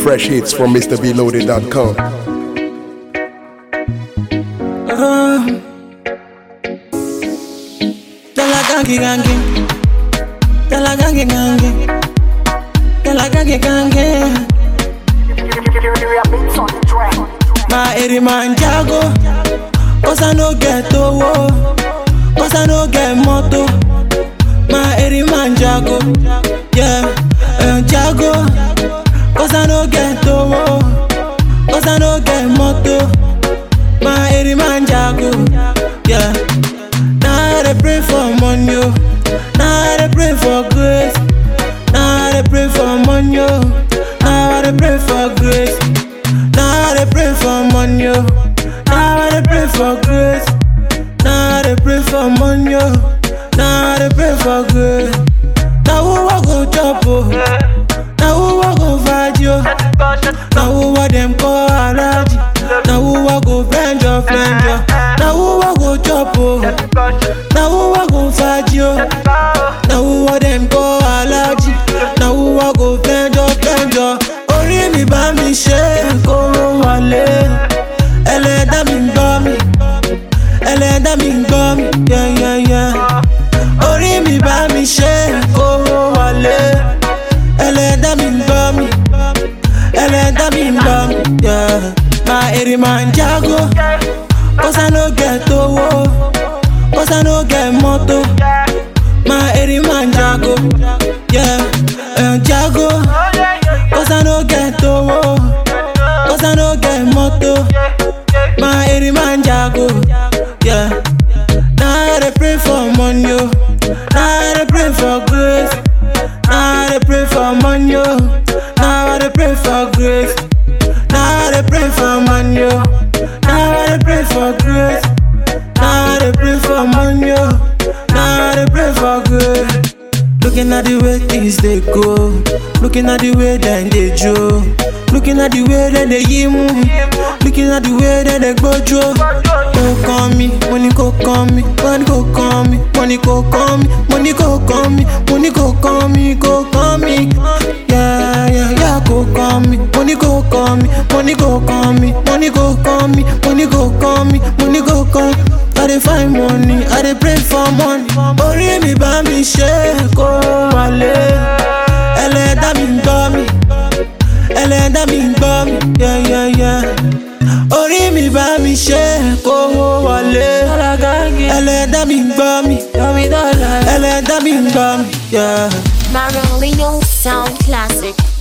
Fresh hits from MrBeloaded.com. Dala gangi gangi Dala gangi gangi Dala gangi gangi My eri man jago Cause I no get owo Cause I no get moto My eri man jago Yeah uh, Jago Cause I no get owo Cause I no get moto My eri man jago Yeah Now I dey pray for money, oh. Now I dey pray for grace. Now I dey pray for money, oh. Now I dey pray for grace. Now I dey pray for money, oh. Now I dey pray for grace. Now I dey pray for money, oh. Now I dey pray for grace. Now who I go chop, oh? Now who I go fight, yo? Now who I them call allergy? Now who I go bend your friend, yo? Now who I go chop, oh? Now who I go fight you? Now who are them go allergy? Now who I go bend your bend your Orí mi bá mi ṣe kóró wálé Ẹlẹ́dá mi ń gbọ́ mi Ẹlẹ́dá mi ń gbọ́ mi yeah, yeah, yeah. Orí mi bá mi ṣe kóró wálé Ẹlẹ́dá mi ń gbọ́ mi Ẹlẹ́dá mi ń gbọ́ mi yeah. My eri man jago Cause I no get owó Cause I no get moto My eri man jago Yeah, uh, jago Cause I no get owo Cause I no get moto My eri man jago Yeah Now I dey pray for money oh. Now I dey pray for grace Now I dey pray for money oh. Now I dey pray for grace Now I dey pray for money oh. Now I dey pray for grace Now I dey pray for money oh. Now I dey pray for grace Looking at the way things they go Looking at the way then they jo Looking at the way that they yimu Looking at the way that they go jo Go call me, money go call me Money go call me, money go call me Money go call me, money go call me Go call me Yeah, yeah, yeah, go call me Money go call me, money go call me Money go call me, money go call me Money go call I dey find money, I dey pray for money Orí mi bá mi ṣe kó wálé Ẹlẹ́dá mi ń gbọ́ mi Ẹlẹ́dá mi ń gbọ́ mi yeah, yeah, yeah. Orí mi bá mi ṣe kó wálé Ẹlẹ́dá mi ń gbọ́ mi Ẹlẹ́dá mi ń gbọ́ mi yeah. Marilino Sound Classic.